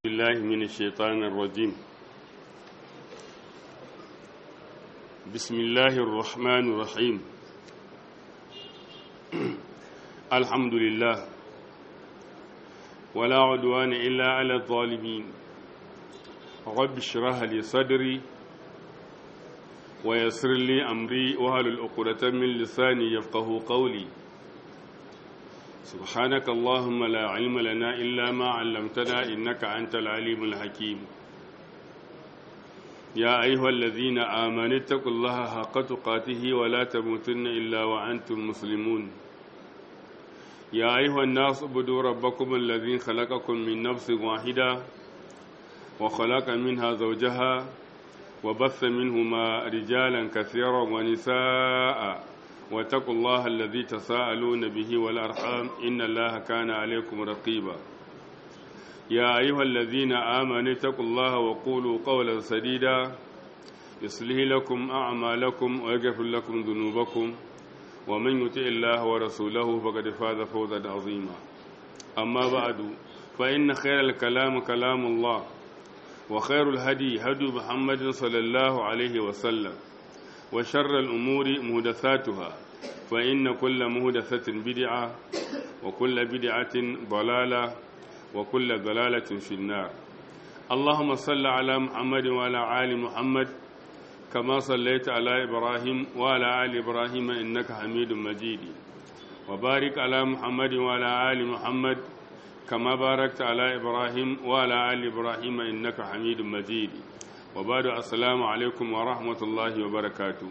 بالله من الشيطان الرجيم بسم الله الرحمن الرحيم الحمد لله ولا عدوان إلا على الظالمين رب اشرح لي صدري ويسر لي أمري وهل الأقرة من لساني يفقه قولي سبحانك اللهم لا علم لنا إلا ما علمتنا إنك أنت العليم الحكيم يا أيها الذين آمنوا اتقوا الله حق تقاته ولا تموتن إلا وأنتم مسلمون يا أيها الناس اعبدوا ربكم الذي خلقكم من نفس واحدة وخلق منها زوجها وبث منهما رجالا كثيرا ونساء واتقوا الله الذي تساءلون به والأرحام إن الله كان عليكم رقيبا يا أيها الذين آمنوا اتقوا الله وقولوا قولا سديدا يصلح لكم أعمالكم ويغفر لكم ذنوبكم ومن يطع الله ورسوله فقد فاز فوزا عظيما أما بعد فإن خير الكلام كلام الله وخير الهدي هدي محمد صلى الله عليه وسلم وشر الأمور مهدثاتها فإن كل مهدثة بدعة وكل بدعة ضلالة وكل ضلالة في النار اللهم صل على محمد وعلى آل محمد كما صليت على إبراهيم وعلى آل إبراهيم إنك حميد مجيد وبارك على محمد وعلى آل محمد كما باركت على إبراهيم وعلى آل إبراهيم إنك حميد مجيد وبعد السلام alaikum wa rahmatullahi wa barakatu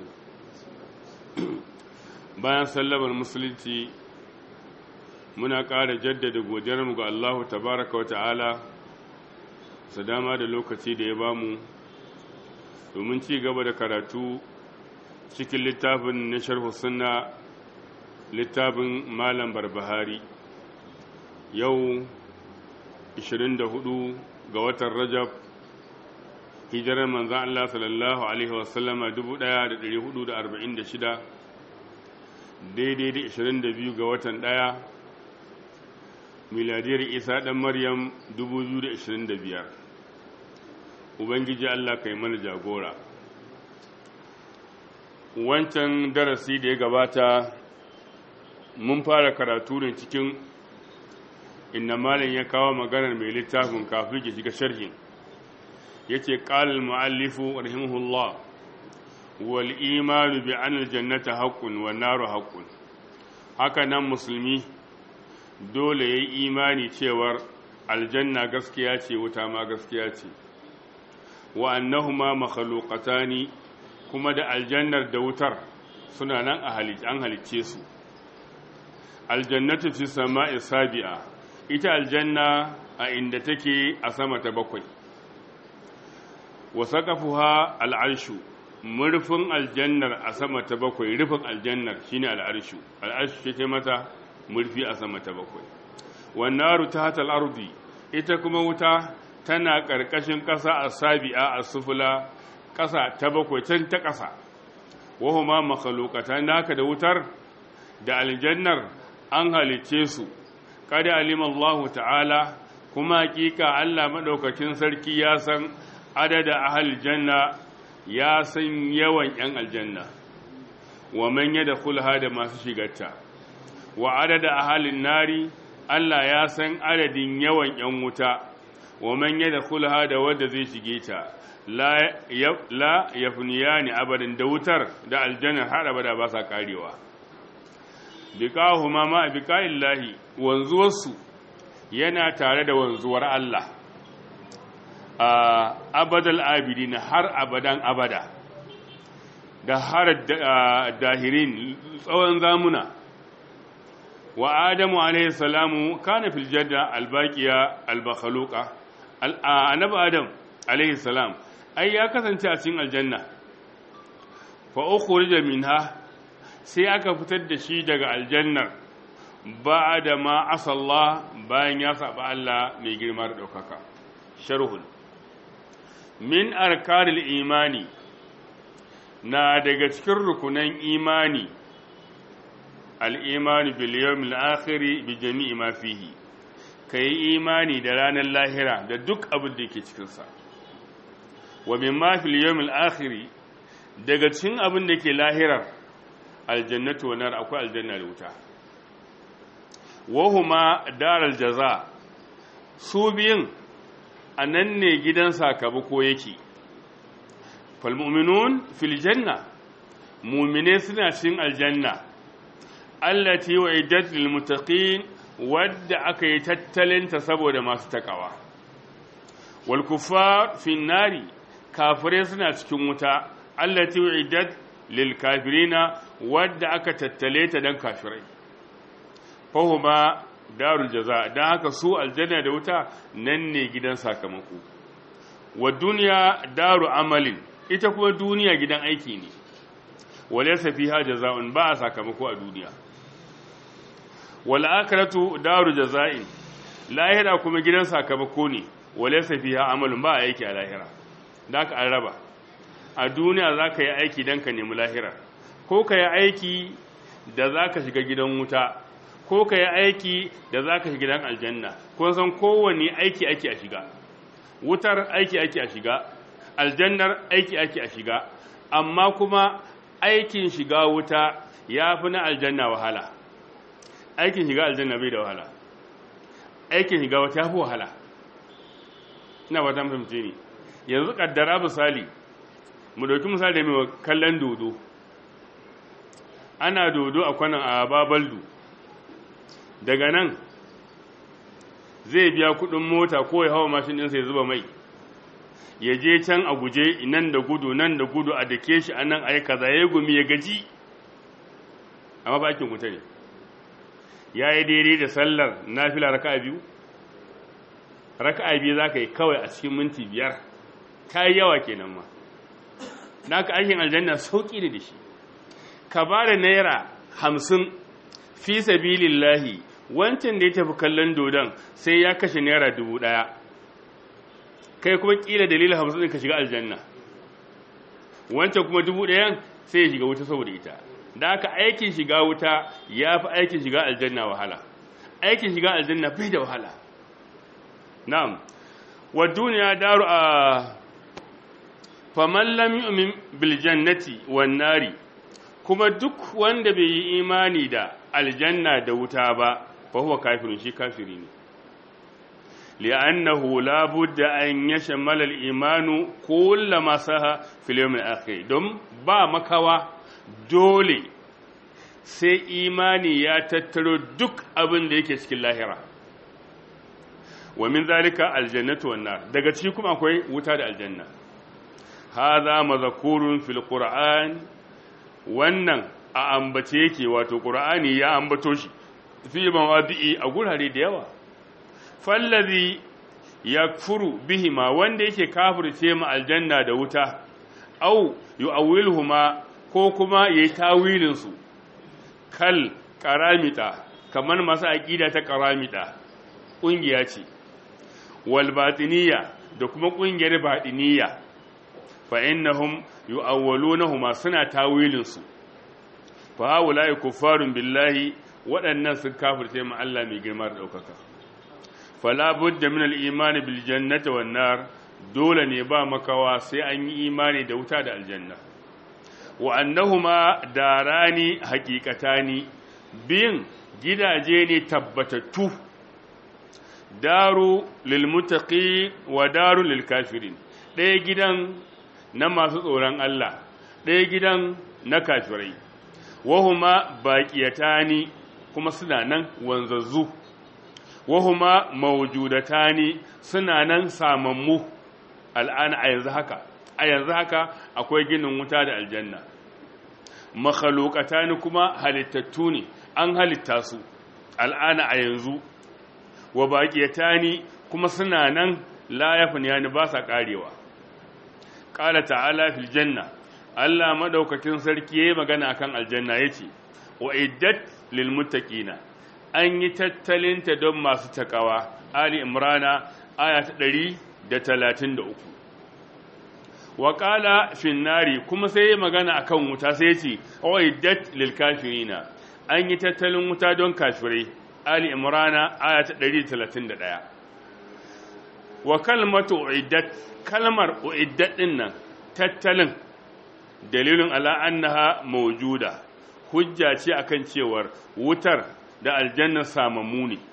bayan sallamar musulunci muna ƙara jaddada godiyarmu ga Allahu tabaraka wa ta'ala su dama da lokaci da ya bamu domin ci gaba da karatu cikin littafin na sharhu sunna littafin malam barbahari yau 24 ga watan rajab hijirar manzan Allah sallallahu Alaihi wasallama 1446 daidai da 22 ga watan ɗaya miladiyar isa ɗan maryam 2025 ubangiji Allah kai mana jagora wancan darasi da ya gabata mun fara karatu ne cikin inna malin ya kawo maganar mai littafin kafin ya shiga sharhin yace qala al-muallifu rahimahullah wal imanu bi anna al-jannata haqqun wan naru haqqun haka nan musulmi dole yayi imani cewar aljanna gaskiya ce wuta ma gaskiya ce wa annahuma makhluqatani kuma da aljannar da wutar suna nan a halice an halice su aljannatu fi sama'i sabi'a ita aljanna a inda take a sama ta bakwai wa saqafuha al'arshu murfin aljannar a sama ta bakwai rufin aljannar shine al'arshu al'arshu ce mata murfi a sama ta bakwai wan naru tahta al-ardi ita kuma wuta tana karkashin ƙasa a sabi'a a sufula ƙasa ta bakwai can ta ƙasa wa huma makhluqatan haka da wutar da aljannar an halice su kada alima Allah ta'ala kuma hakika Allah madaukakin sarki ya san adada ahal janna ya san yawan ‘yan aljanna wa man da kulha da masu shigarta wa adada ahalin nari Allah ya san adadin yawan ‘yan wuta wa man da kulha da wadda zai shige ta la ya funiya ne abadin da wutar da aljannar har abada ba sa karewa bikahu ma ma bikayin lahi wanzuwarsu yana tare da wanzuwar Allah a abadal abidin har abadan abada da har dahirin tsawon zamuna wa adamu alaihi salamu kana fil jadda albaqiya albakhaluqa annabi adam alaihi salam ai ya kasance a cikin aljanna fa ukhrija minha sai aka fitar da shi daga aljannar ba'da ma asalla bayan ya saba Allah mai girma da daukaka sharhul min arkanil imani na daga cikin rukunan imani al'imani bil yawmil akhiri bi jami'i ma fihi ka yi imani da ranar lahira da duk abin da yake cikinsa wa min ma fil yawmil akhiri daga cikin abin da ke lahirar aljannatu wa nar akwai aljanna da wuta wa huma daral jaza su biyun anan ne gidan sakamako yake fal mu'minun fil janna mu'mine suna cikin aljanna allati wa'idat lil muttaqin wadda aka yi tattalinta saboda masu takawa wal kuffar fi nari kafire suna cikin wuta allati wa'idat lil kafirina wadda aka tattale ta dan kafirai fahuma darul jaza dan haka su aljanna da wuta nan ne gidan sakamako wa duniya daru amalin ita kuma duniya gidan aiki ne walaysa fiha jaza'un ba sakamako a duniya wal akhiratu daru jaza'in lahira kuma gidan sakamako ne walaysa fiha amalun ba aiki a lahira daka an raba a duniya zaka yi aiki dan ka nemi lahira ko ka yi aiki da zaka shiga gidan wuta ko ka yi aiki da zaka shiga gidan aljanna ko san kowanne aiki ake a shiga wutar aiki ake a shiga aljannar aiki ake a shiga amma kuma aikin shiga wuta ya fi na aljanna wahala aikin shiga aljanna bai da wahala aikin shiga wata ya fi wahala ina ba ta fahimce ni yanzu kaddara misali mu dauki misali da mai kallon dodo ana dodo a kwanan a babaldu daga nan zai biya kudin mota ko ya hawa mashin ɗinsa ya zuba mai ya je can a guje nan da gudu nan da gudu a dake shi a nan a yi kaza ya gumi ya gaji amma bakin wuta ne ya yi daidai da sallar nafila raka biyu raka biyu za ka yi kawai a cikin minti biyar ta yi yawa kenan ma na ka aikin aljanna sauƙi da shi ka ba da naira hamsin fi sabilillahi wancan da ya tafi kallon dodon sai ya kashe naira dubu ɗaya kai kuma ƙila dalilin hamsin ka shiga aljanna wancan kuma dubu ɗayan sai ya shiga wuta saboda ita da aka aikin shiga wuta ya fi aikin shiga aljanna wahala aikin shiga aljanna bai da wahala na'am wa duniya daru a faman lam yu'min bil jannati wan nari kuma duk wanda bai yi imani da aljanna da wuta ba fa huwa kafirun shi kafiri ne li'annahu la budda an yashmala al-imanu kullama saha fil yawm al-akhir don ba makawa dole sai imani ya tattaro duk abin da yake cikin lahira wa min zalika aljannatu wan nar daga ciki kuma akwai wuta da aljanna hadha mazkurun fil qur'an wannan a ambace yake wato qur'ani ya ambato shi fi mawadi'i a gurare da yawa fallazi yakfuru bihima wanda yake kafirce ma aljanna da wuta au yu'awwiluhuma ko kuma yayi tawilin su kal karamita kamar masu aqida ta karamita kungiya ce wal batiniya da kuma kungiyar batiniya fa innahum yu'awwalunahuma suna tawilin su fa haula'i kuffarun billahi waɗannan sun kafirce ma Allah mai girma da ɗaukaka fala budda min al-imani bil jannati wan nar dole ne ba makawa sai an yi imani da wuta da aljanna wa annahuma darani haqiqatani bin gidaje ne tabbatattu daru lil muttaqi wa daru lil kafirin ɗaya gidan na masu tsoron Allah ɗaya gidan na kafirai wahuma baqiyatani kuma suna nan wanzazzu wahuma mawjudatani suna nan samammu al'ana a yanzu haka a yanzu haka akwai ginin wuta da aljanna makhluqatani kuma halittattu ne an halitta su al'ana a yanzu wa baqiyatani kuma suna nan la yafniyani ba sa karewa qala ta'ala fil janna Allah madaukakin sarki yayi magana akan aljanna yace wa iddat lil muttaqina an yi tattalinta don masu takawa ali imrana aya ta 133 wa qala fin nari kuma sai yayi magana akan wuta sai yace wa iddat lil kafirina an yi tattalin wuta don kafirai ali imrana aya ta 131 wa kalmatu uiddat kalmar uiddat din nan tattalin dalilin ala annaha mawjuda hujja ce akan cewar wutar da aljanna samammu ne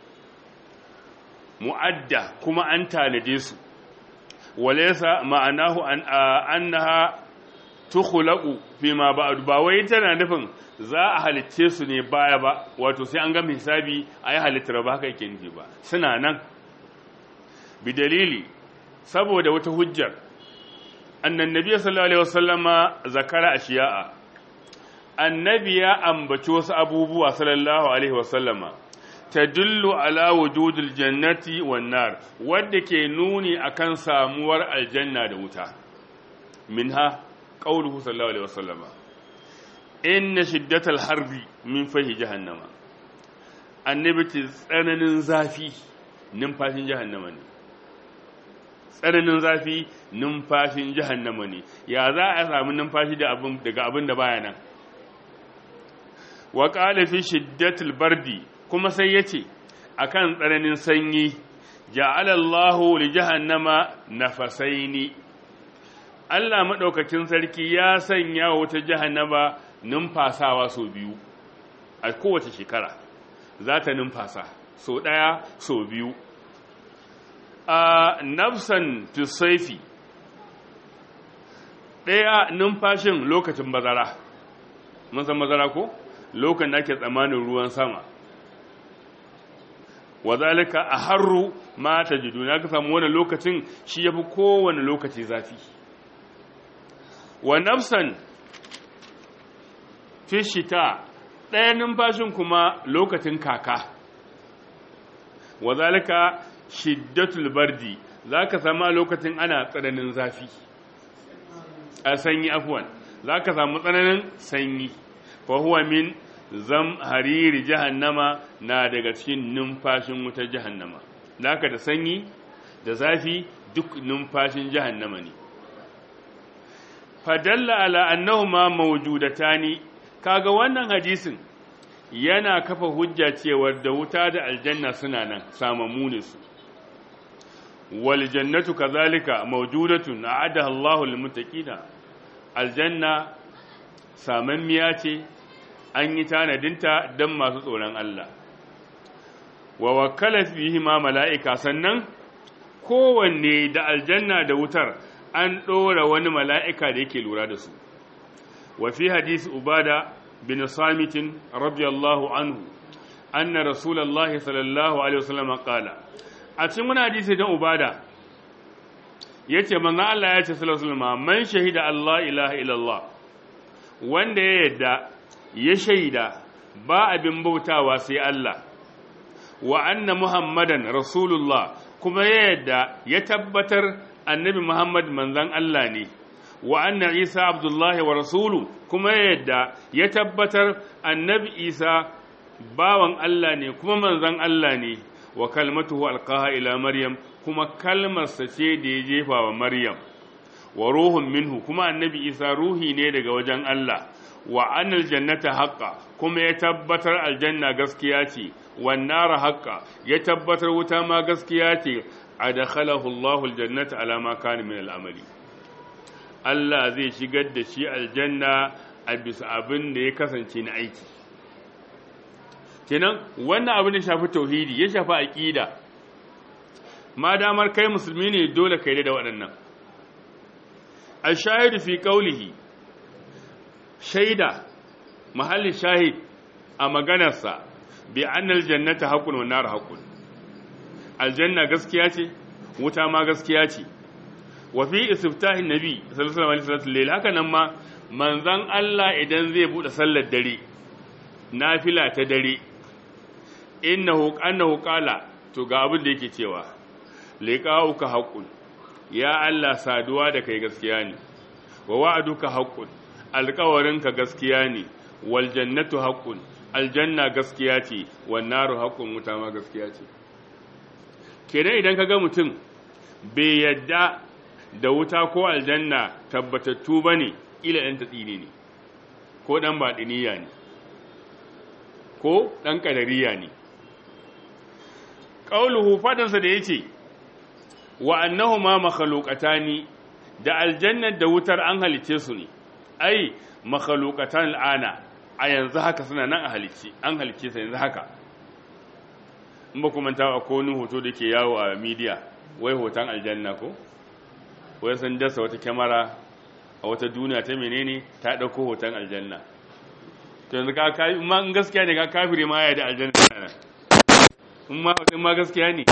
mu'adda kuma an tanade su walaysa ma'anahu an annaha tukhlaqu fima ba'd ba wai tana nufin za a halicce su ne baya ba wato sai an ga hisabi ayi halittar ba haka yake nufi ba suna nan bi dalili saboda wata hujjar annan nabiy sallallahu alaihi wasallama zakara ashiya'a annabi ya ambaci wasu abubuwa sallallahu alaihi wasallama tadullu ala wujudil jannati wan nar wanda ke nuni akan samuwar aljanna da wuta minha qauluhu sallallahu alaihi wasallama inna shiddatal harbi min fahi jahannama annabi ce tsananin zafi numfashin jahannama ne tsananin zafi numfashin jahannama ne ya za a samu numfashi daga abin da baya nan wa qala fi shiddatil bardi kuma sai yace akan tsananin sanyi ja'ala Allahu li jahannama nafasaini Allah madaukakin sarki ya sanya wata jahannama numfasawa so biyu a kowace shekara za ta numfasa so daya so biyu a nafsan tusaifi ɗaya numfashin lokacin bazara mun san bazara ko lokacin da ake tsamanin ruwan sama wazalika a harru ma ta jidu na ka samu wani lokacin shi ya fi kowane lokaci zafi wa nafsan fishita ɗaya numfashin kuma lokacin kaka wazalika shiddatul bardi za ka sama lokacin ana tsananin zafi a sanyi afuwan za ka samu tsananin sanyi fahuwa min zam hariri jahannama na daga cikin numfashin wutar jahannama naka da sanyi da zafi duk numfashin jahannama ne fadalla ala annahuma mawjudatani kaga wannan hadisin yana kafa hujja cewar da wuta da aljanna suna nan samamu ne su wal jannatu kazalika mawjudatun a'adaha Allahu lil muttaqina aljanna samammiya ce an yi tanadinta don masu tsoron Allah wa wakala fihi ma mala'ika sannan kowanne da aljanna da wutar an ɗora wani mala'ika da yake lura da su wa fi hadisi ubada bin samitin radiyallahu anhu anna rasulullahi sallallahu alaihi wasallam qala a cikin wani hadisi dan ubada yace manzo Allah ya ce sallallahu alaihi wasallam man shahida Allah ilaha illallah wanda ya yadda ya shaida ba abin bautawa sai Allah wa anna muhammadan rasulullah kuma ya yadda ya tabbatar annabi muhammad manzan Allah ne wa anna isa abdullahi wa rasulu kuma ya yadda ya tabbatar annabi isa bawan Allah ne kuma manzan Allah ne wa kalmatuhu alqaha ila maryam kuma kalmarsa ce da ya jefa wa maryam wa ruhun minhu kuma annabi isa ruhi ne daga wajen Allah wa anil jannata haqqa kuma ya tabbatar aljanna gaskiya ce wan nara haqqa ya tabbatar wuta ma gaskiya ce adkhalahu Allahu aljannata ala ma kana min al'amali Allah zai shigar da shi aljanna a bisa abin da ya kasance na aiki kenan wannan abin da shafi tauhidi ya shafi aqida ma damar kai musulmi ne dole kai da waɗannan الشاهد في قوله shaida mahallin shahid a maganarsa bi annal jannata haqqun wan nar haqqun aljanna gaskiya ce wuta ma gaskiya ce wa fi istiftahin nabi sallallahu alaihi wasallam haka nan ma manzon Allah idan zai bude sallar dare nafila ta dare innahu annahu qala to ga abin da yake cewa liqa'uka haqqun ya Allah saduwa da kai gaskiya ne wa wa'aduka haqqun alƙawarinka gaskiya ne wal jannatu haqqun aljanna gaskiya ce wan naru haqqun wuta ma gaskiya ce kenan idan kaga mutum bai yadda da wuta ko aljanna tabbatattu bane ila dan tatsine ne ko dan badiniya ne ko dan kadariya ne qauluhu fadansa da yace wa annahuma makhluqatani da aljanna da wutar an halice su ne ai makhluqatan al'ana a yanzu haka suna nan a halice an halice su yanzu haka in ba kuma ta ko wani hoto da ke yawo a media wai hoton aljanna ko wai sun dasa wata kyamara a wata duniya ta menene ta ɗauko hoton aljanna to yanzu ka kai ma in gaskiya ne ka kafire ma ya da aljanna nan in ma in ma gaskiya ne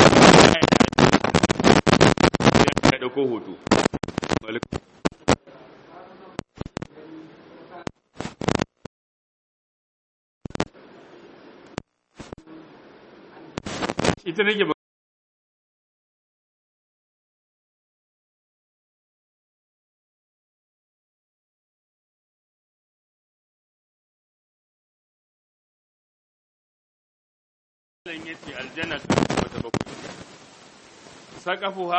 ya ɗauko hoto ita nake Allah ya ce aljanna ta wata bakwai saqafuha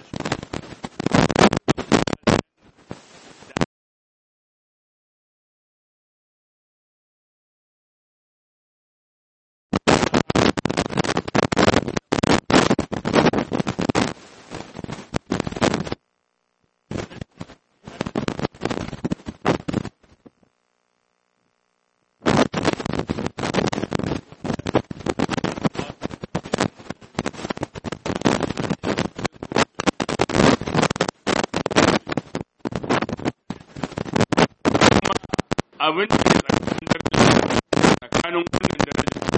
abin da ke tsakanin daraja tsakanin wannan daraja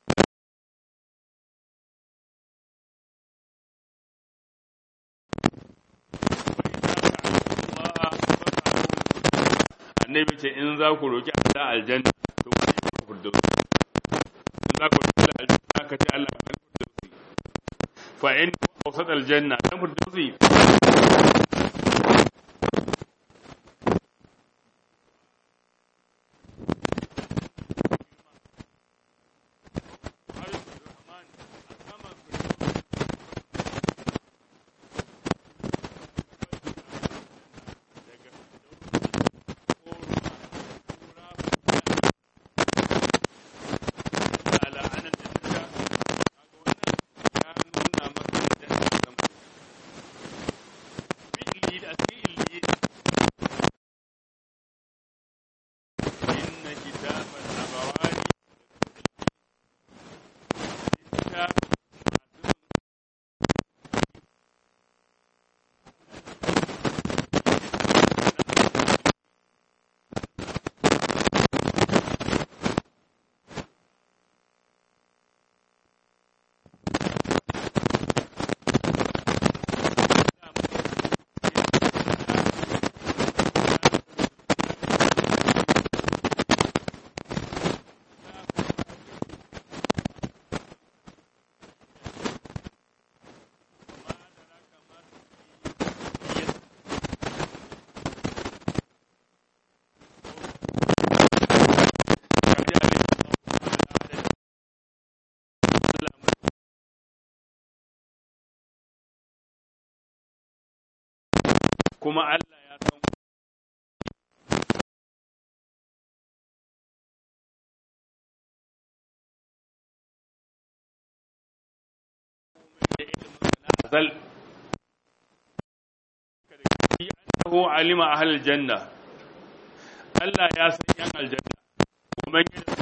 annabi ce in za ku roki Allah aljanna to ku yi firdaus in za ku roki Allah aljanna ka ce Allah ka firdaus fa in awsat aljanna dan firdausi kuma Allah ya san azal annahu alima ahlul janna Allah ya san yan aljanna kuma yana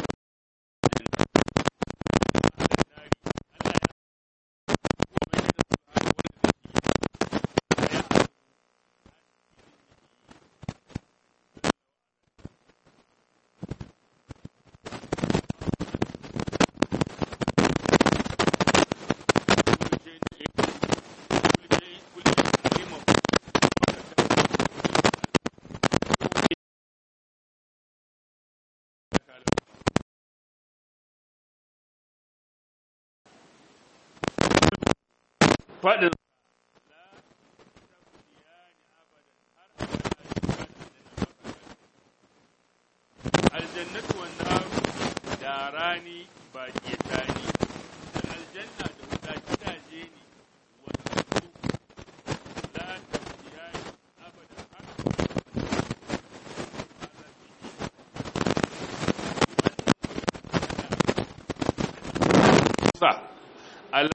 faɗin aljannatu wan naru da rani ba ke tani da aljanna da wuta gidaje ne wasu la tabiyani abadan har sa al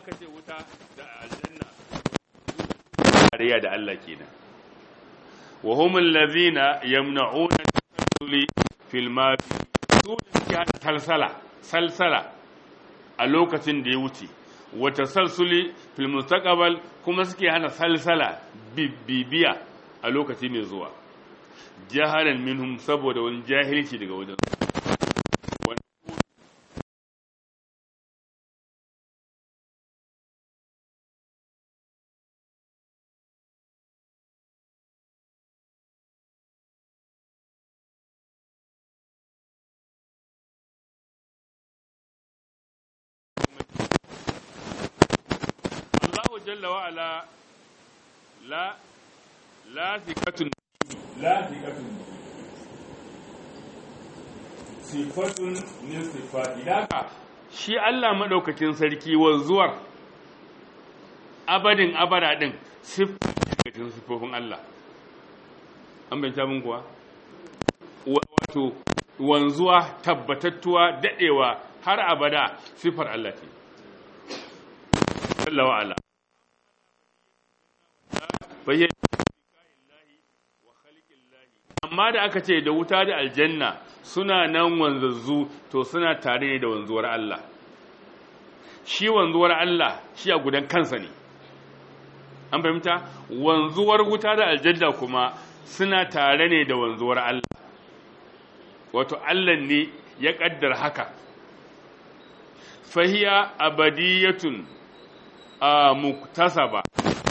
aka ce wuta da aljanna tarayya da Allah kenan wa hum allazina yamna'una tasalluli fil ma su da salsala salsala a lokacin da ya wuce wa tasalsuli fil mustaqbal kuma suke hana salsala bibiya a lokaci mai zuwa jahalan minhum saboda wani jahilci daga wajen Allah jalla wa ala la la zikatun la zikatun sifatun min sifati daka shi Allah madaukakin sarki wanzuwar abadin abada din sifatin sifofin Allah an banta mun kuwa wato wanzuwa tabbatattuwa dadewa har abada sifar Allah ce jalla wa ala amma da aka ce da wuta da aljanna suna nan wanzazzu to suna tare ne da wanzuwar Allah shi wanzuwar Allah shi a gudan kansa ne an fahimta wanzuwar wuta da aljanna kuma suna tare ne da wanzuwar Allah wato Allah ne ya kaddar haka fahiya abadiyatun a muktasaba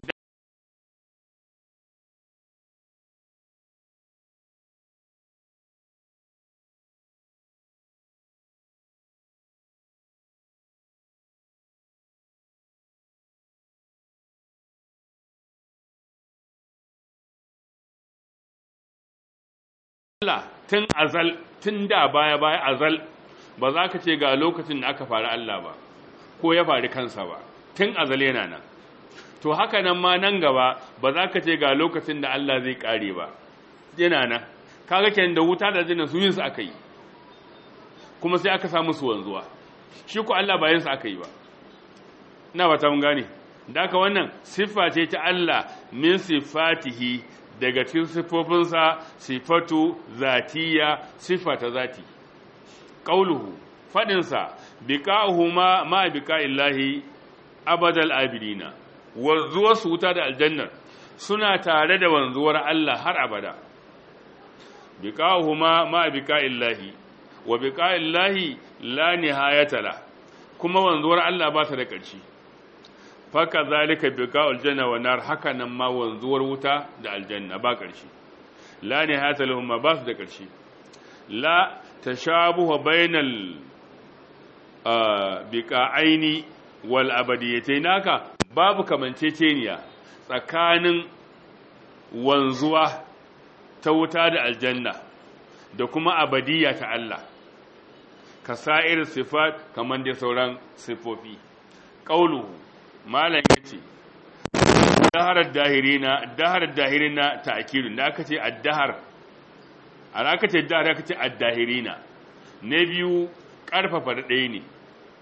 Allah tun azal tun da baya baya azal ba za ka ce ga lokacin da aka faru Allah ba ko ya faru kansa ba tun azal yana nan to haka nan ma nan gaba ba za ka ce ga lokacin da Allah zai kare ba yana nan kaga kenan da wuta da jinin su yin su aka yi kuma sai aka samu su wanzuwa shi ko Allah ba yin su aka yi ba ina ba ta mun gane da haka wannan siffa ce ta Allah min sifatihi daga cikin siffofinsa sifatu zatiya siffa ta zati qauluhu fadinsa biqa'uhuma ma biqa'illahi abadal abidina wanzuwar su wuta da aljannar suna tare da wanzuwar Allah har abada biqa'uhuma ma biqa'illahi wa biqa'illahi la nihayata la kuma wanzuwar Allah ba ta da ƙarshe faka zalika biqa'ul janna wa nar haka nan ma wanzuwar wuta da aljanna ba ƙarshe la nihayata lahum ma ba su da ƙarshe la tashabuha bainal biqa'aini wal abadiyatayn naka babu kamanceceniya tsakanin wanzuwa ta wuta da aljanna da kuma abadiyya ta Allah ka sa'ir sifat kamar da sauran sifofi qauluhu malam yace daharar dahirina daharar dahirina ta'kidun da aka ce addahar an aka ce dahar aka ce addahirina na biyu karfafa da ɗaya ne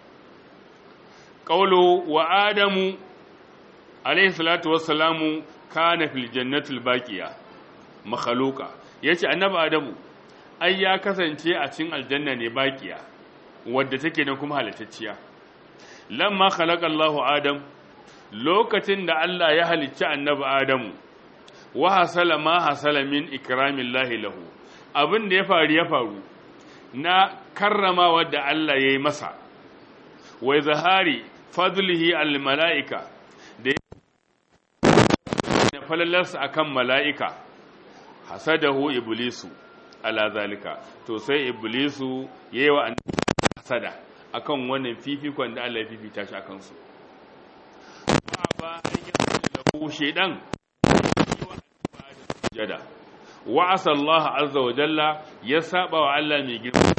qaulu wa adamu alayhi salatu wassalamu kana fil jannatil baqiya makhluqa yace annabi adamu ai ya kasance a cikin aljanna ne baqiya wadda take nan kuma halittacciya lamma khalaqa Allahu adam lokacin da Allah ya halicci annabi adamu wa hasala ma hasala min ikramillahi lahu abin da ya faru ya faru na karrama wadda Allah ya yi masa wa zahari fadlihi al mala'ika da ya falalarsa akan mala'ika hasadahu iblisu ala zalika to sai iblisu yayi wa hasada akan wannan fifikon da Allah ya fifita shi akan su ba ba ayyan lahu shedan jada wa asa Allah azza wa jalla ya saba wa Allah mai girma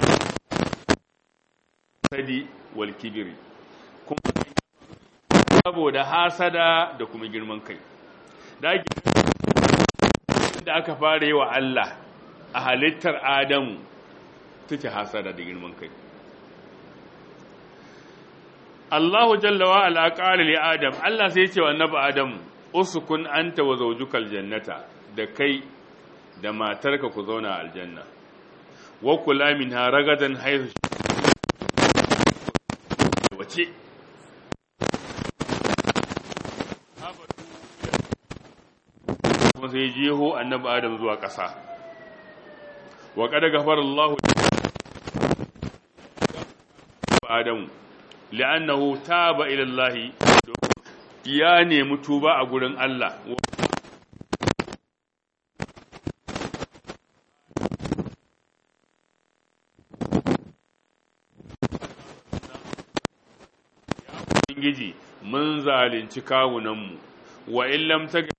sadi wal kibri kuma saboda hasada da kuma girman kai da aka fara yi wa Allah a halittar Adamu take hasada da girman kai Allahu jalla wa ala qala li Adam Allah sai ya ce wa annabi Adam uskun anta wa zawjukal jannata da kai da matarka ku zauna aljanna wa kula minha ragadan haythu wace kuma sai jeho annabi Adam zuwa ƙasa wa qad ghafara Allahu Adamu li'annahu taba ila Allah ya nemi tuba a gurin Allah Ubangiji mun zalunci kawunanmu wa in lam taga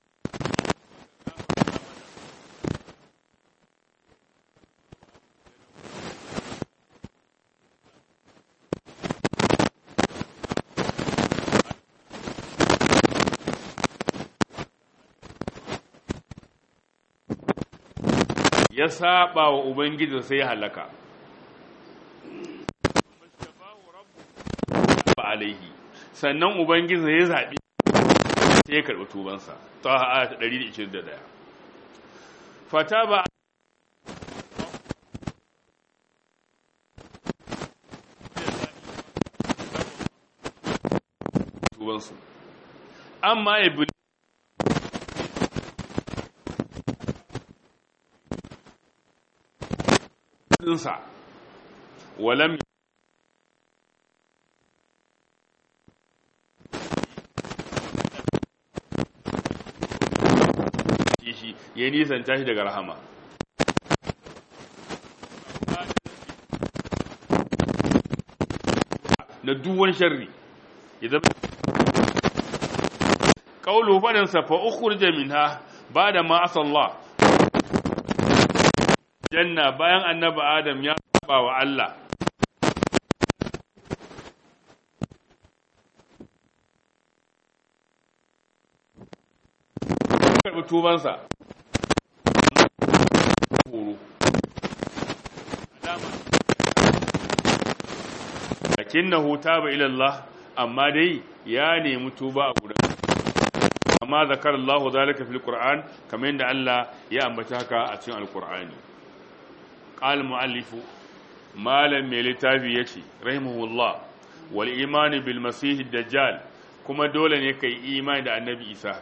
ya saba wa Ubangiji sai ya halaka. alaihi sannan Ubangiji ya zaɓi sai ya karɓi tubansa ta a ta 121. Fata ba tubansu. Amma ya dinsa walam shi ya nisanta shi daga rahama na duwan sharri ya zama ƙaulu faɗinsa fa ukhrija minha ba da ma'asallah janna bayan annabi adam ya saba wa Allah karɓi tubansa horo lakinnahu taba ila Allah amma dai ya nemi tuba a gurin amma zakar Allah zalika fil Qur'an kamar yadda Allah ya ambata haka a cikin Al-Qur'ani qal muallifu malam mai littafi yace rahimahullah wal imani bil masih dajjal kuma dole ne kai imani da annabi Isa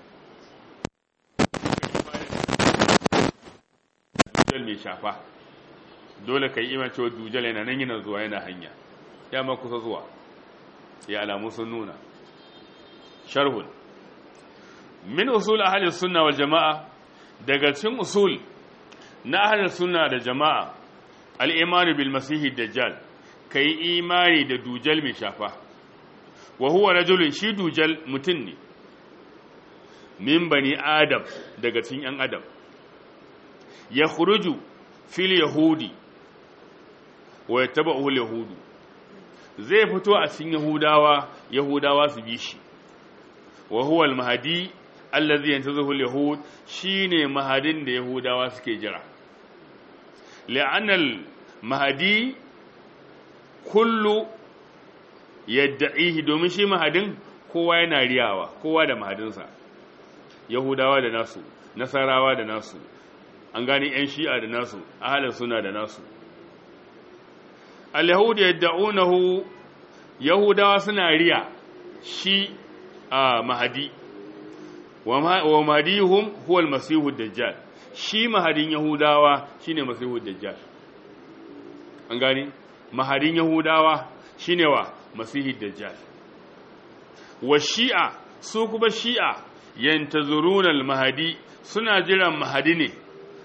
dujal mai shafa dole kai imani cewa dujal yana nan yana zuwa yana hanya ya ma kusa zuwa ya alamu sun nuna sharhun min usul ahli sunna wal jama'a daga cikin usul na ahli sunna da jama'a al-iman bil masih dajjal kai imani da dujal mai shafa wa huwa rajulun shi dujal mutun ne min bani adam daga cikin yan adam ya khuruju fil yahudi wa yataba'u al yahudu zai fito a cikin yahudawa yahudawa su bi shi wa huwa al mahdi allazi yantazihu al yahud shine mahadin da yahudawa suke jira li'anna al mahdi kullu yadda'ihi domin shi mahadin kowa yana riyawa kowa da mahadinsa yahudawa da nasu nasarawa da nasu an gani 'yan shi'a da nasu ahalin suna da nasu al-yahudu yadda'unahu yahudawa suna riya shi a mahadi wa mahadihum huwa al-masihu dajjal shi mahadin yahudawa shine masihu dajjal an gani mahadin yahudawa shine wa masihi dajjal wa shi'a su kuma shi'a yantazuruna al-mahadi suna jiran mahadi ne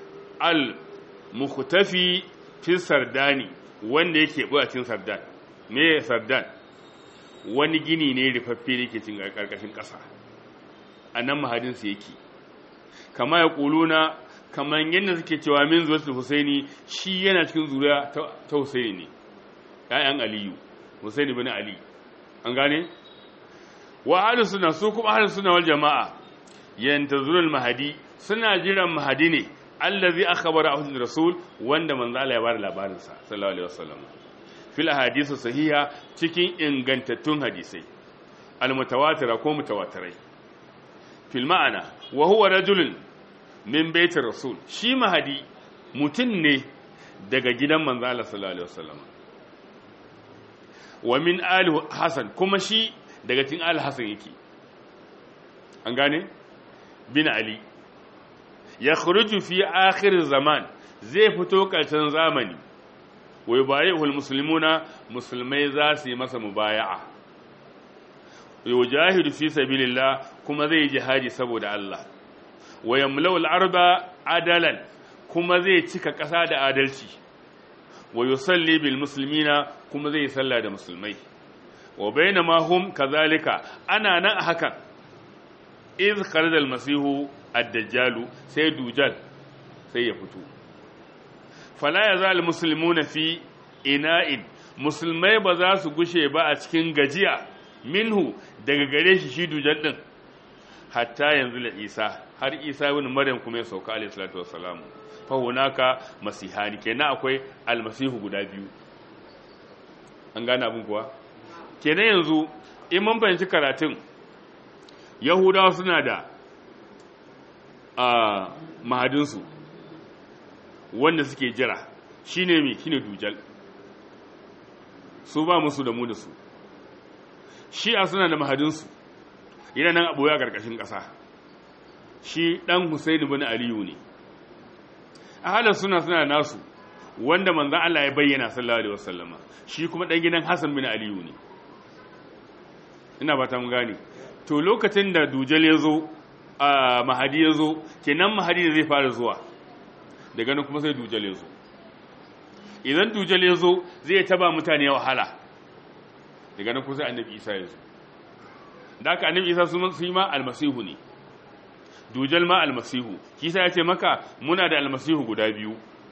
al-mukhtafi fi sardani wanda yake buwacin sardan me sardan wani gini ne rufaffe da yake cin karkashin ƙasa a nan mahadinsu yake kama ya ƙuluna kamar yadda suke cewa min zuwa husaini shi yana cikin zuriya ta husaini ne ‘ya'yan aliyu husaini bin ali an gane wa ahlus sunna su kuma ahlus sunna wal jama'a yantazurul mahadi suna jiran mahadi ne allazi akhbara ahli rasul wanda manzo Allah ya bada labarin sa sallallahu alaihi wasallam fil hadisu sahiha cikin ingantattun hadisai almutawatira ko mutawatirai fil ma'ana wa huwa rajulun min baitir rasul shi mahadi mutum ne daga gidan manzo Allah sallallahu alaihi wasallam wa min ali hasan kuma shi daga cikin ali hasan yake an gane bin ali ya khuruju fi akhir zaman zai fito karshen zamani wa yubayi'ul muslimuna musulmai za su yi masa mubaya'a yujahidu fi sabilillah kuma zai jihadi saboda Allah wa yamla'ul arba adalan kuma zai cika ƙasa da adalci wa yusalli bil muslimina kuma zai salla da musulmai wa bainama hum kazalika ana nan a hakan iz kharaja al masihu ad-dajjal sai dujal sai ya fito fala yazal muslimuna fi ina'in musulmai ba za su gushe ba a cikin gajiya minhu daga gare shi shi dujal din hatta yanzu la isa har isa ibn maryam kuma ya sauka alayhi salatu wassalam fa hunaka masihani kenan akwai almasihu guda biyu an gane abin kuwa kenan yanzu in mun fahimci karatun yahudawa suna da a mahadinsu wanda suke jira shine me shine dujal su ba musu da mu da su shi'a suna da mahadinsu yana nan abuwa a ƙarƙashin ƙasa shi ɗan Husaini bin Aliyu ne a halin suna suna nasu wanda manzan Allah ya bayyana sallallahu alaihi wasallama shi kuma ɗan gidan Hassan bin Aliyu ne ina ba ta mun gane to lokacin da dujal ya zo a mahadi ya zo kenan mahadi da zai fara zuwa daga nan kuma sai dujal ya zo idan dujal ya zo zai taba mutane wahala daga nan kuma sai annabi isa ya zo da aka annabi isa su yi ma almasihu ne dujal ma almasihu kisa ya ce maka muna da almasihu guda biyu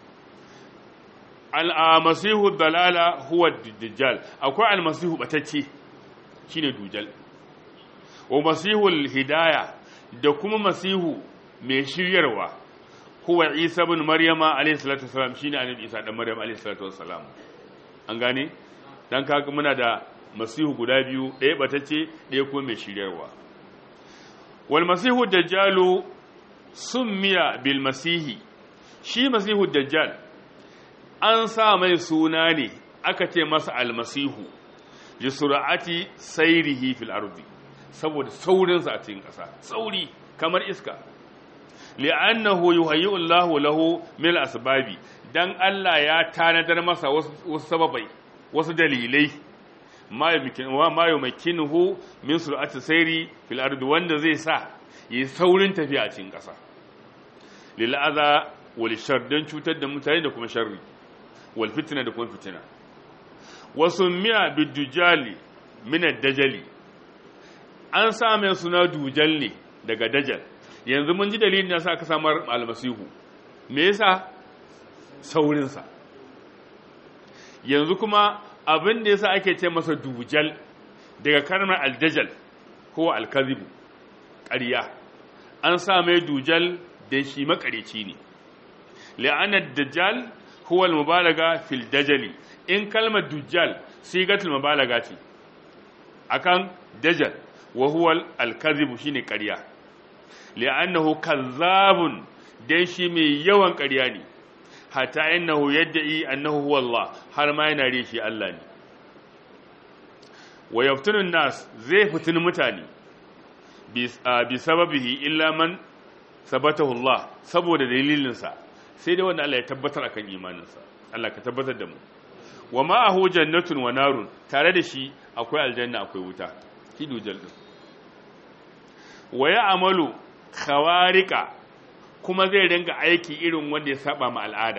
almasihu dalala huwa dajjal akwai almasihu batacce shine dujal wa masihul hidaya da kuma masihu mai shiryarwa huwa isa ibn maryama alayhi salatu wasalam shine annabi isa dan maryam alayhi salatu wasalam an gane dan kaga muna da masihu guda biyu ɗaya batacce ɗaya kuma mai shiryarwa wal masihu dajjalu summiya bil masihi shi masihu dajjal an sa mai suna ne aka ce masa almasihu li sur'ati sayrihi fil ardi saboda saurinsa a cikin ƙasa sauri kamar iska li'annahu yuhayyi'u Allahu lahu min asbabi dan Allah ya tanadar masa wasu sababai wasu dalilai ma yumakkinuhu min sur'ati sayri fil ardi wanda zai sa yi saurin tafiya a cikin ƙasa lil adha wal shar dan cutar da mutane da kuma sharri wal fitna da kuma fitina wasu miya bidujali min ad-dajali an sa mai suna dujal ne daga dajal yanzu mun ji dalilin da sa aka samar almasihu me yasa saurinsa yanzu kuma abin da yasa ake ce masa dujal daga kalmar aldajal ko alkazibu ƙarya an sa mai dujal da shi makareci ne la'anar dajjal huwa mubalaga fil dajali in kalmar dujjal sigatul mubalaga ce akan dajal wa huwa al-kadhibu shine ƙarya li'annahu kazzabun dan shi mai yawan ƙarya ne hatta innahu yad'i annahu huwa Allah har ma yana rishi Allah ne wa yaftunun nas zai fitin mutane bi sababihi illa man sabatahu Allah saboda dalilinsa sai dai wanda Allah ya tabbatar akan imaninsa Allah ka tabbatar da mu wa ma'ahu jannatun wa narun tare da shi akwai aljanna akwai wuta shi dujal din wa ya amalu khawarika kuma zai ringa aiki irin wanda ya saba ma al'ada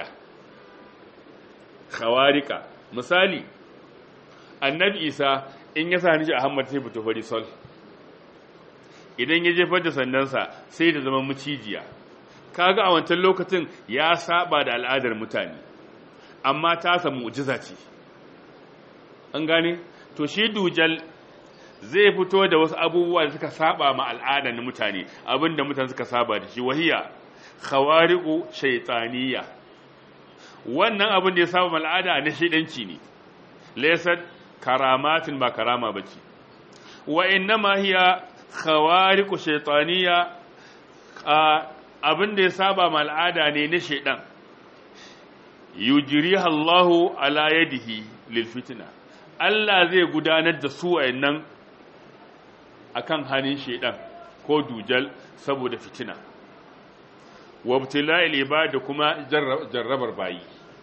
khawarika misali annabi isa in ya sa hanji a hammar sai fito fari sol idan ya jefar da sandansa sai da zama mucijiya kaga a wancan lokacin ya saba da al'adar mutane amma ta samu mu'jiza ce an gane to shi dujal zai fito da wasu abubuwa da suka saba ma al'ada na mutane abinda mutane suka saba da shi wahiya khawariqu shaytaniya wannan abin da ya saba ma al'ada na shedanci ne laysat karamatin ba karama bace wa innama hiya khawariqu shaytaniya abin da ya saba ma al'ada ne na shaidan yujriha Allahu ala yadihi lil fitna Allah zai gudanar da su wayannan akan hannun shaidan ko dujal saboda fitina wabtila'il ibad kuma jarrabar bayi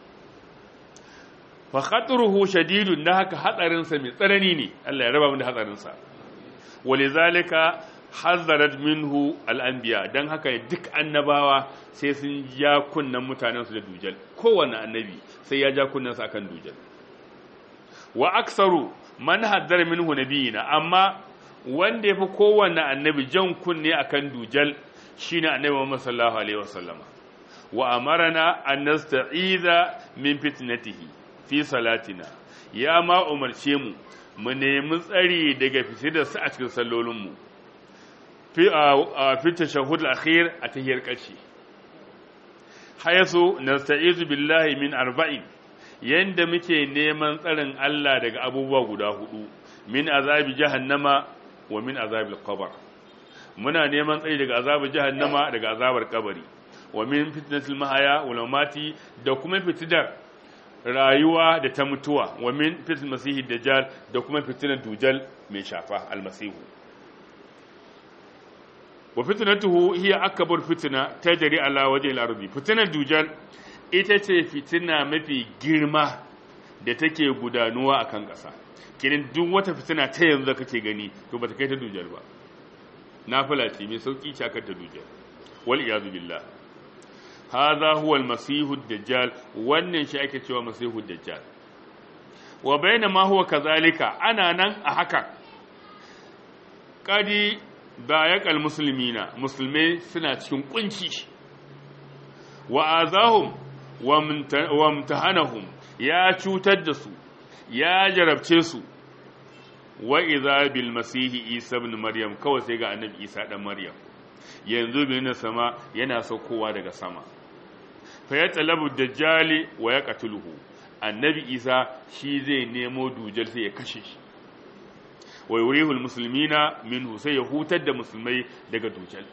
fa khatruhu shadidun da haka hatsarin sa mai tsanani ne Allah ya raba mu da hatsarin sa walizalika hazzarat minhu al'anbiya don haka duk annabawa sai sun ja kunnan mutanensu da dujal kowane annabi sai ya ja kunnansu akan dujal wa aksaru man hazzar minhu nabiyina amma wanda ya fi kowane annabi jan kunne akan dujal shine annabi Muhammad sallallahu alaihi wasallam wa amarana an nasta'iza min fitnatihi fi salatina ya ma umarce mu mu nemi tsari daga fitidarsa a cikin sallolinmu fi tashahhud al-akhir a tahiyar ƙarshe hayasu nasta'izu billahi min arba'in yanda muke neman tsarin Allah daga abubuwa guda hudu min azabi jahannama wa min azabil qabr muna neman tsari daga azabar jahannama daga azabar kabari wa min fitnatil mahaya wal mamati da kuma fitidar rayuwa da ta mutuwa wa min fitnatil masihi dajjal da kuma fitinar dujal mai shafa almasihu wa fitnatuhu hiya akbar fitna tajri ala wajhi al-ardi fitnar dujal ita ce fitina mafi girma da take gudanuwa akan ƙasa kirin duk wata fitina ta yanzu kake gani to bata kai ta dujal ba nafila ce mai sauki ce akan ta dujal wal iyazu billah hadha huwa al-masih ad-dajjal wannan shi ake cewa masih ad-dajjal wa bainama huwa kazalika ana nan a haka kadi bayakal musulmina musulmai suna cikin kunci wa azahum wa mutahanahum ya cutar da su ya jarabce su wa idza bil masihi isa ibn maryam kawai sai ga annabi isa dan maryam yanzu bin sama yana saukowa daga sama fa ya talabu dajjali wa ya qatluhu annabi isa shi zai nemo dujal sai ya kashe shi wa yurihul muslimina minhu sai ya hutar da musulmai daga dujal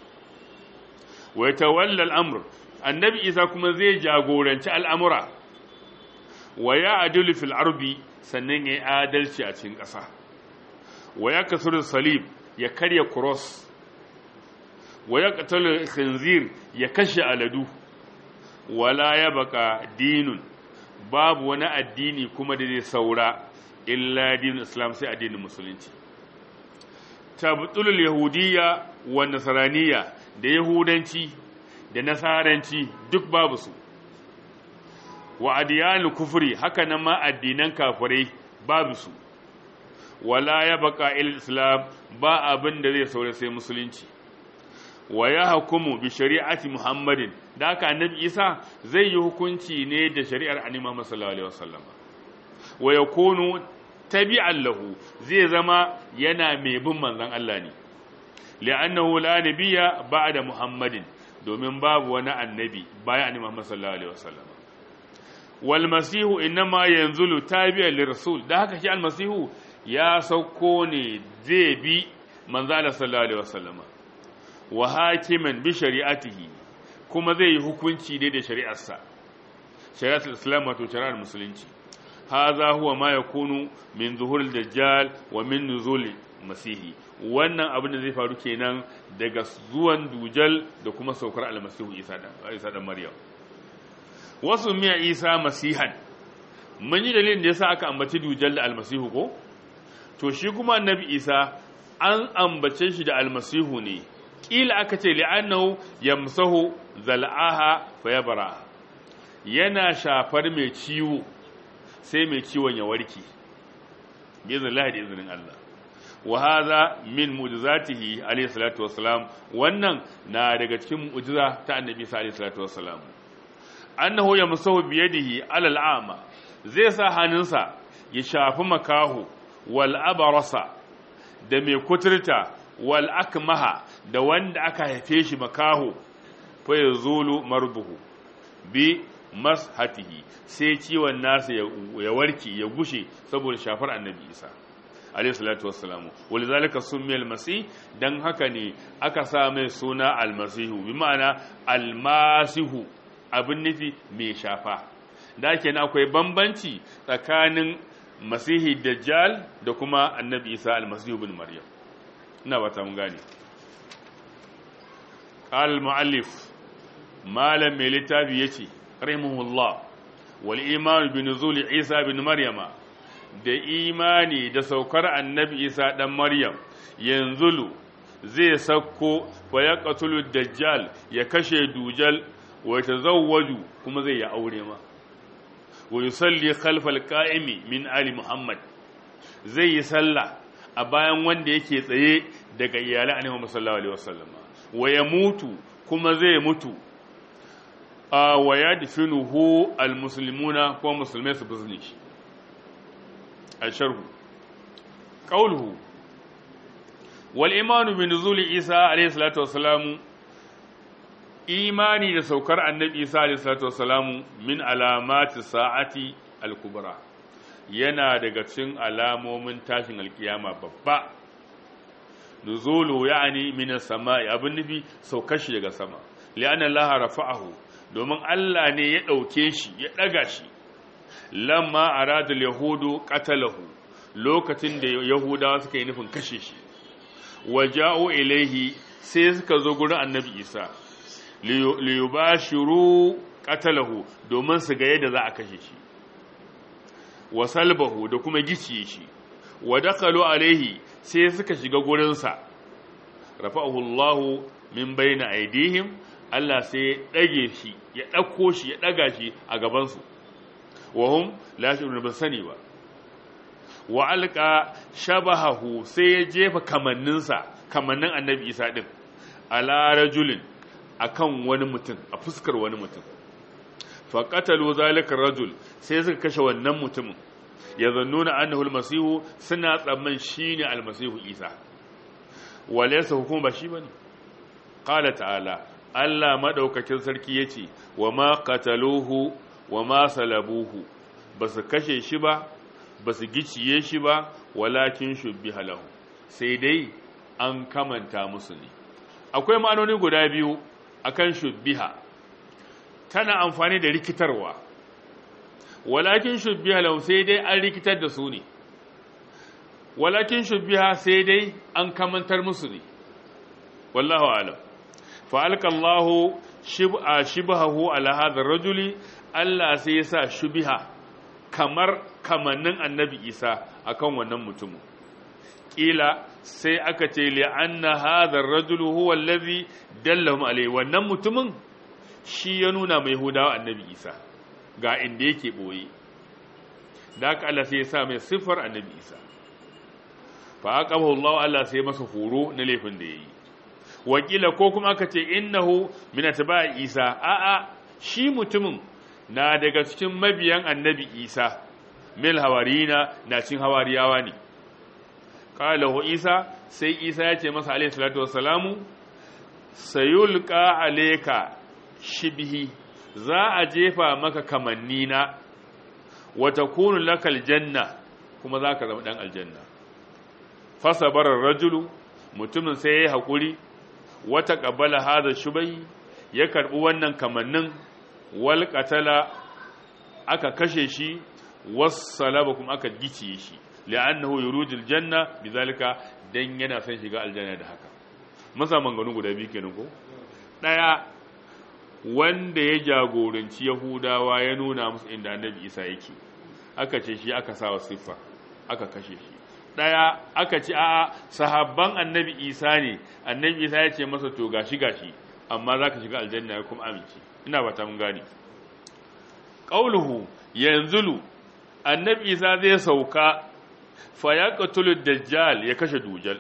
wa yatawalla al-amr annabi isa kuma zai jagoranci al'amura wa ya adilu fil arbi sannan ya adalci a cikin ƙasa wa ya kasur salib ya karya cross wa ya qatalu khinzir ya kashe aladu wala ya baka dinun babu wani addini kuma da zai saura illa dinin islam sai addinin musulunci tabtulul yahudiyya wa nasraniyya da yahudanci da nasaranci duk babu su wa adiyanul kufri haka nan ma addinan kafirai babu su wala ya baka il islam ba abin da zai saura sai musulunci wa ya hukumu bi shari'ati muhammadin da haka annabi isa zai yi hukunci ne da shari'ar annabi muhammad sallallahu alaihi wasallam wa yakunu tabi'an lahu zai zama yana mai bin manzon Allah ne li'annahu la nabiyya ba'da muhammadin domin babu wani annabi bayan annabi muhammad sallallahu alaihi wasallam wal masihu inma yanzulu tabi'an lirrasul da haka shi al masihu ya sauko ne zai bi manzo Allah sallallahu alaihi wasallam wa hakiman bi shari'atihi kuma zai yi hukunci dai da shari'arsa shari'atul islam wato shari'ar musulunci hadha huwa ma yakunu min zuhuril dajjal wa min nuzul masihi wannan abin da zai faru kenan daga zuwan dujal da kuma saukar almasihu isa da isa da maryam wasu miya isa masihan mun yi dalilin da yasa aka ambaci dujal da almasihu ko to shi kuma annabi isa an ambace shi da almasihu ne kila aka ce li'annahu yamsahu zal'aha fayabra yana shafar mai ciwo sai mai ciwon ya warke bi iznillahi da iznin Allah wa hadha min mu'jizatihi alayhi salatu wassalam wannan na daga cikin mu'jiza ta annabi sallallahu alaihi salatu wassalam annahu yamsahu bi yadihi ala al'ama zai sa hannunsa ya shafi makahu wal abarasa da mai kuturta wal akmaha da wanda aka haife shi makaho fa yazulu marduhu bi mashatihi sai ciwon nasa ya warke ya gushe saboda shafar annabi isa alayhi salatu wassalamu walizalika summiya almasih dan haka ne aka sa mai suna almasihu bi ma'ana almasihu abin nufi mai shafa da kenan akwai bambanci tsakanin masihi dajjal da kuma annabi isa almasihu bin maryam ina ba ta mun gane qal muallif malam mai littafi yace rahimahullah wal iman bi nuzul isa bin maryama da imani da saukar annabi isa dan maryam yanzulu zai sakko wa ya qatulu dajjal ya kashe dujal wa tazawwaju kuma zai ya aure ma wa yusalli khalfal qa'imi min ali muhammad zai yi sallah a bayan wanda yake tsaye daga iyalan annabi sallallahu alaihi wasallam wa ya mutu kuma zai mutu wa yadfinuhu almuslimuna ko musulmai su bizne shi الشرح قوله والإيمان بنزول عيسى عليه الصلاة والسلام إيماني da saukar annabi Isa alaihi salatu wassalam min alamati sa'ati al-kubra yana daga cikin alamomin tashin alkiyama babba nuzulu yani min as-sama'i abin nufi saukar shi daga sama li'anna Allah rafa'ahu domin Allah ne ya dauke shi ya daga shi lamma aradul yahudu qatalahu lokacin da yahudawa suka yi nufin kashe shi waja'u ilaihi sai suka zo gurin annabi isa liyubashiru qatalahu domin su ga yadda za a kashe shi wa salbahu da kuma giciye shi wa dakhalu alaihi sai suka shiga gurin sa rafa'ahu Allahu min bayna aidihim Allah sai ya dage shi ya dauko shi ya daga shi a gaban su wahum la shi'urun ba sani ba wa alqa shabahahu sai ya jefa kamanninsa kamannin annabi isa din ala rajulin akan wani mutum a fuskar wani mutum fa qatalu zalika rajul sai suka kashe wannan mutumin ya zannuna annahu almasihu suna tsamman shine almasihu isa walaysa hukuma ba shi bane qala ta'ala Allah madaukakin sarki yace wa ma qataluhu wa ma salabuhu ba su kashe shi ba ba su giciye shi ba walakin shubbi halahu sai dai an kamanta musu ne akwai ma'anoni guda biyu akan shubbiha tana amfani da rikitarwa walakin shubbiha lahu sai dai an rikitar da su ne walakin shubbiha sai dai an kamantar musu ne wallahu alam fa alqallahu shibhahu ala hadha rajuli Allah sai ya sa shubiha kamar kamannin annabi Isa akan wannan mutumin kila sai aka ce li anna hadha ar-rajulu huwa allazi dallahum alayhi wannan mutumin shi ya nuna mai hudawa annabi Isa ga inda yake boye da haka Allah sai ya sa mai sifar annabi Isa fa aqabahu Allah Allah sai masa horo na laifin da yayi wakila ko kuma aka ce innahu min atba'i Isa a'a shi mutumin na daga cikin mabiyan annabi Isa mil hawarina na cin hawariyawa ne qalahu Isa sai Isa ya ce masa alayhi salatu wassalamu sayulqa alayka shibhi za a jefa maka kamannina wa takunu lakal janna kuma za ka zama dan aljanna fasabarar rajulu mutumin sai ya yi haƙuri wata ƙabbala haza shubai ya karɓi wannan kamannin wal qatala aka kashe shi wassalaba kuma aka giciye shi li'annahu yurujul janna bizalika dan yana son shiga aljanna da haka masa manganu guda biyu kenan ko daya wanda ya jagoranci yahudawa ya nuna musu inda annabi isa yake aka ce shi aka sawa siffa aka kashe shi daya aka ce a sahabban annabi isa ne annabi isa ya ce masa to gashi gashi amma za ka shiga aljanna ya kuma amince ina ba ta mun gane qauluhu yanzulu annabi isa zai sauka fa ya qatulu dajjal ya kashe dujal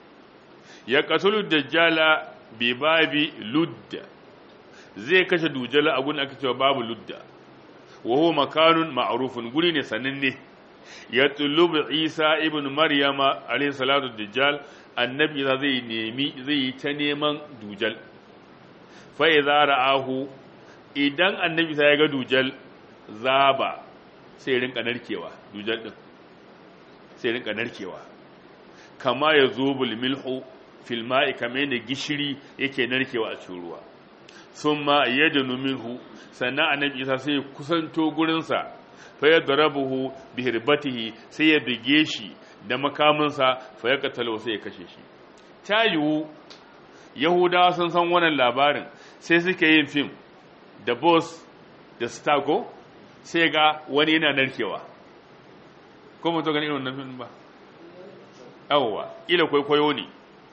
ya qatulu dajjala bi babi ludda zai kashe dujal a gun aka cewa babu ludda wa huwa makanun ma'rufun guri ne sananne ya tulubu isa ibn maryama alayhi salatu dajjal annabi isa zai nemi zai yi ta neman dujal fa idza ra'ahu idan annabi sai ya ga dujal zaba sai rinka narkewa dujal din sai rinka narkewa kama ya zo bulmilhu fil ma'i kamar yadda gishiri yake narkewa a cikin ruwa sun ma yadda minhu sannan annabi isa sai ya kusanto gurinsa fa ya darabuhu bi hirbatihi sai ya bige shi da makaminsa fa ya katalo sai ya kashe shi ta yiwu yahudawa sun san wannan labarin sai suke yin fim da boss da stago sai ga wani yana narkewa ko mutu gani irin wannan fim ba yawwa ila kwaikwayo ne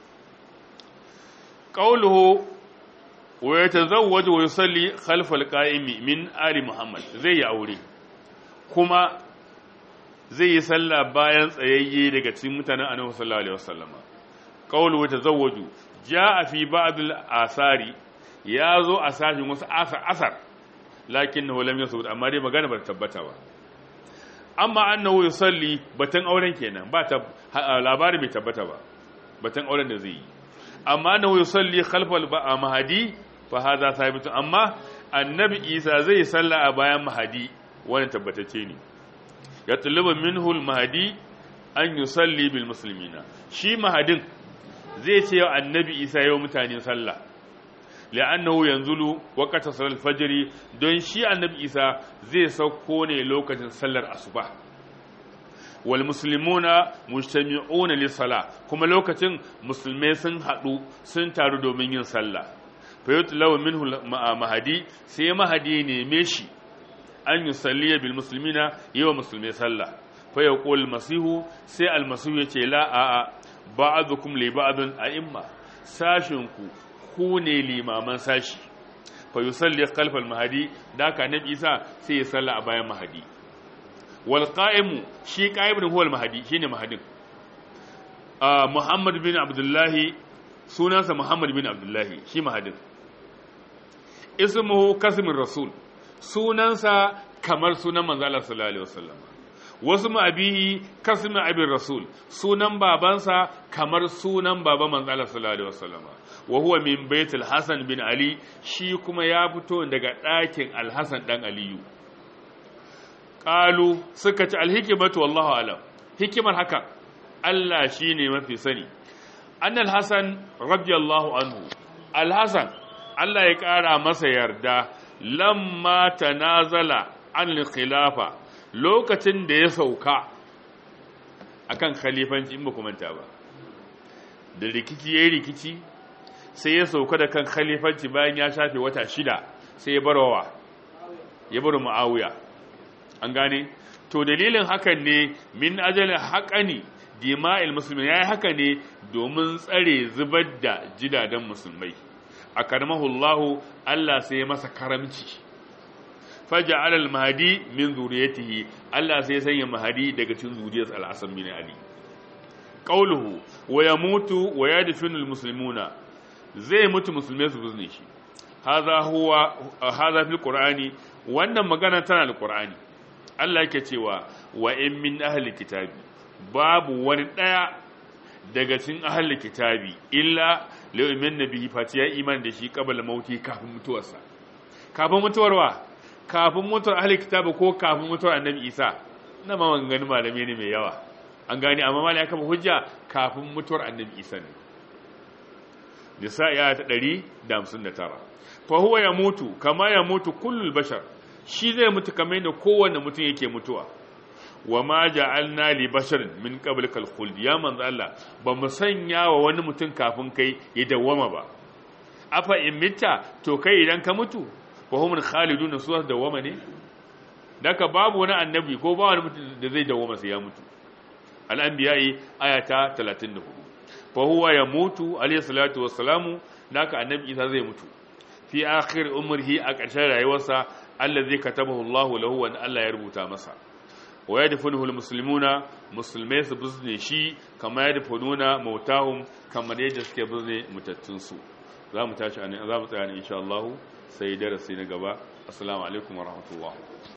qawluhu wa yatazawwaju wa yusalli khalfa al-qa'imi min ali muhammad zai yi aure kuma zai yi sallah bayan tsayayye daga cikin mutanen annabi sallallahu alaihi wasallam qawluhu wa tazawwaju jaa fi ba'd al-asari yazo a sashin wasu asar asar lakinnahu lam yasbut amma dai magana ba ta tabbata ba amma annahu yusalli batan auren kenan ba ta labari bai tabbata ba batan auren da zai yi amma annahu yusalli khalfal mahadi fa hadha thabit amma annabi isa zai salla a bayan mahadi wannan tabbatacce ne ya tulubu minhu al mahadi an yusalli bil muslimina shi mahadin zai ce wa annabi isa yau mutane sallah la'annahu yanzulu waqta salat fajr don shi annabi isa zai sauko ne lokacin sallar asuba wal muslimuna mujtami'una lis sala kuma lokacin musulmai sun hadu sun taru domin yin sallah fa yutlaw minhu mahadi sai mahadi ne me shi an yusalli bil muslimina yawa musulmai sallah fa yaqul masihu sai al masihu yace la a a ba'dukum li ba'dun a'imma sashinku ku ne limaman sashi fa yusalli khalfal mahadi da ka nabi isa sai ya salla a bayan mahadi wal qa'imu shi qa'imun huwa al mahadi shine mahadin ah muhammad bin abdullahi sunansa muhammad bin abdullahi shi mahadin ismuhu kasmin rasul sunansa kamar sunan manzo Allah sallallahu alaihi wasallam wasu ma'abihi kasmin abin rasul sunan babansa kamar sunan baban manzo Allah sallallahu alaihi wasallam wa huwa min baitul hasan bin ali shi kuma ya fito daga ɗakin alhasan dan aliyu qalu suka ci alhikmatu wallahu alam hikimar haka Allah shine mafi sani annal hasan radiyallahu anhu alhasan Allah ya ƙara masa yarda lamma tanazala an khilafa lokacin da ya sauka akan khalifanci in ba ku manta ba da rikici yayi rikici sai ya sauka da kan khalifanci bayan ya shafe wata shida sai ya barwa ya bar muawiya an gane to dalilin hakan ne min ajalin haƙani dima'il musulmi yayi haka ne domin tsare zubar da jidadan musulmai akarmahullahu Allah sai ya masa karamci faja'al al-mahdi min zuriyatihi Allah sai ya sanya mahdi daga cikin zuriyar al-Hasan bin Ali qauluhu wa yamutu wa yadfinu al-muslimuna zai mutu musulmai su bizne shi hadha huwa hadha fil qur'ani wannan magana tana al-qur'ani Allah yake cewa wa in min ahli kitabi babu wani daya daga cikin ahli kitabi illa la'umin nabi fati ya iman da shi kabal mauti kafin mutuwarsa kafin mutuwarwa kafin mutuwar ahli kitabi ko kafin mutuwar annabi isa na ma gani malami ne mai yawa an gani amma malami ya kama hujja kafin mutuwar annabi isa ne nisa ya ta 159 fa huwa ya mutu kama ya mutu kullul bashar shi zai mutu kamar yadda kowanne mutum yake mutuwa wa ma ja'alna li basharin min qablikal khuld ya manzo Allah ba mu sanya wa wani mutum kafin kai ya dawama ba afa in mitta to kai idan ka mutu fa hum khalidun su dawama ne daka babu wani annabi ko ba wani mutum da zai dawama sai ya mutu al-anbiya'i ayata 34 fa huwa yamutu alayhi salatu wassalamu daka annabi Isa zai mutu fi akhir umrihi a ƙarshen rayuwarsa allazi katabahu Allahu lahu wa Allah ya rubuta masa wa yadfunuhu almuslimuna musulmai su bizne shi kama yadfununa mautahum kamar yadda suke bizne mutattun su za mu tashi za mu tsaya ne insha Allah sai darasi na gaba assalamu alaikum wa rahmatullah